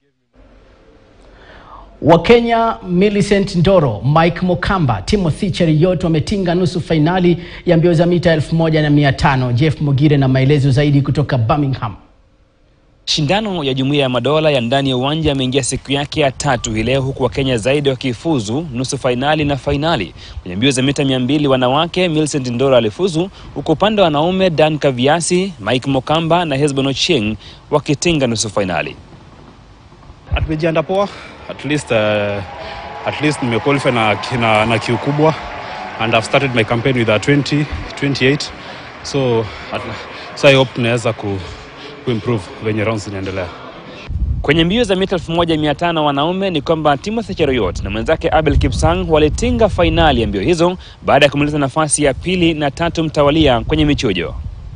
Wakenya Millicent Ndoro, Mike Mukamba, Timothy Cheruiyot wametinga nusu fainali ya mbio za mita 1500. Jeff Mogire na maelezo zaidi kutoka Birmingham. Shindano ya Jumuiya ya Madola ya ndani ya uwanja yameingia siku yake ya tatu hii leo, huku Wakenya zaidi wakifuzu nusu fainali na fainali. Kwenye mbio za mita 200 wanawake, Millicent Ndoro alifuzu, huku upande wa wanaume Dan Kaviasi, Mike Mukamba na Hesbon Ochieng wakitinga nusu fainali. Tumejiandaa poa at least, uh, at least nimequalify na, na, na kiu kubwa and I've started my campaign with a 20 28 so, at, so I hope naweza ku, kuimprove venye rounds zinaendelea. Kwenye mbio za mita 1500 wanaume ni kwamba Timothy Cheruiyot na mwenzake Abel Kipsang walitinga fainali ya mbio hizo baada ya kumaliza nafasi ya pili na tatu mtawalia kwenye michujo.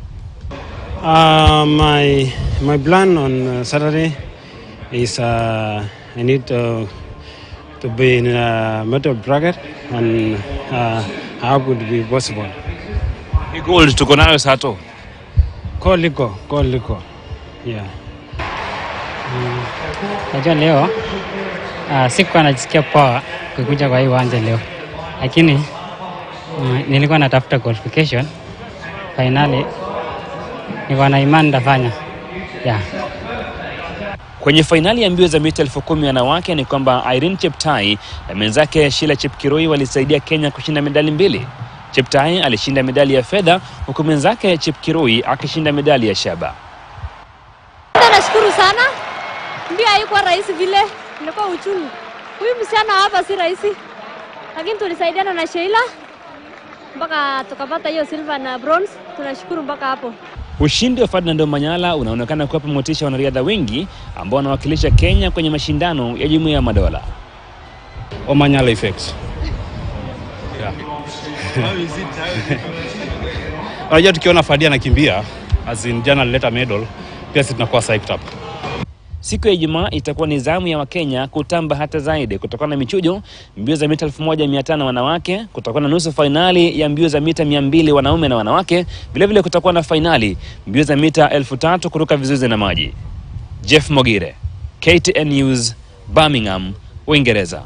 Uh, my my plan on uh, Saturday is uh, I need to to be in a medal bracket and uh, how would be possible. Ni gold tuko nayo Sato. Call Liko, call Liko. Yeah. Najua leo uh, sikuwa najisikia poa kukuja kwa hii uwanja leo, lakini uh, nilikuwa natafuta qualification finali, nilikuwa na imani nitafanya yeah. Kwenye fainali ya mbio za mita elfu kumi wanawake ni kwamba Irene Cheptai na mwenzake Sheila Chepkirui walisaidia Kenya kushinda medali mbili. Cheptai alishinda medali ya fedha huku mwenzake Chepkirui akishinda medali ya shaba. Nashukuru sana, mbio haikuwa rahisi vile, ilikuwa uchungu. Huyu msichana hapa si rahisi, lakini tulisaidiana na Sheila mpaka tukapata hiyo silver na bronze. Tunashukuru mpaka hapo. Ushindi wa Ferdinand Omanyala unaonekana kuwapa motisha wanariadha wengi ambao wanawakilisha Kenya kwenye mashindano ya Jumuiya ya Madola. Omanyala effect. Yeah. Unajua tukiona Fadia anakimbia as in jana alileta medal, pia sisi tunakuwa psyched up. Siku ya Ijumaa itakuwa ni zamu ya Wakenya kutamba hata zaidi kutokana na michujo mbio za mita 1500 wanawake, kutakuwa na nusu fainali ya mbio za mita 200 wanaume na wanawake. Vilevile kutakuwa na fainali mbio za mita 3000 kuruka vizuizi na maji. Jeff Mogire, KTN News, Birmingham, Uingereza.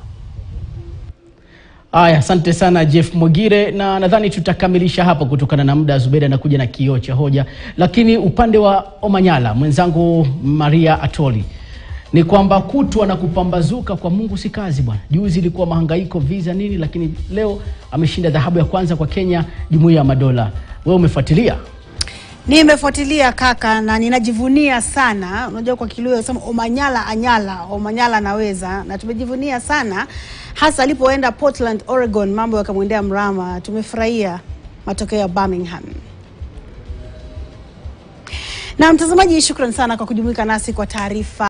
Aya, asante sana Jeff Mogire, na nadhani tutakamilisha hapo kutokana na muda. Zubeda anakuja na kioo cha hoja, lakini upande wa Omanyala mwenzangu Maria Atoli ni kwamba kutwa na kupambazuka kwa Mungu si kazi bwana. Juzi ilikuwa mahangaiko visa nini, lakini leo ameshinda dhahabu ya kwanza kwa Kenya, Jumuiya ya Madola. Wewe umefuatilia? Nimefuatilia kaka, na ninajivunia sana. Unajua kwa Kiluya sema Omanyala anyala, Omanyala anaweza, na tumejivunia sana hasa alipoenda Portland, Oregon, mambo yakamwendea mrama. Tumefurahia matokeo ya Birmingham. Na mtazamaji, shukran sana kwa kujumuika nasi kwa taarifa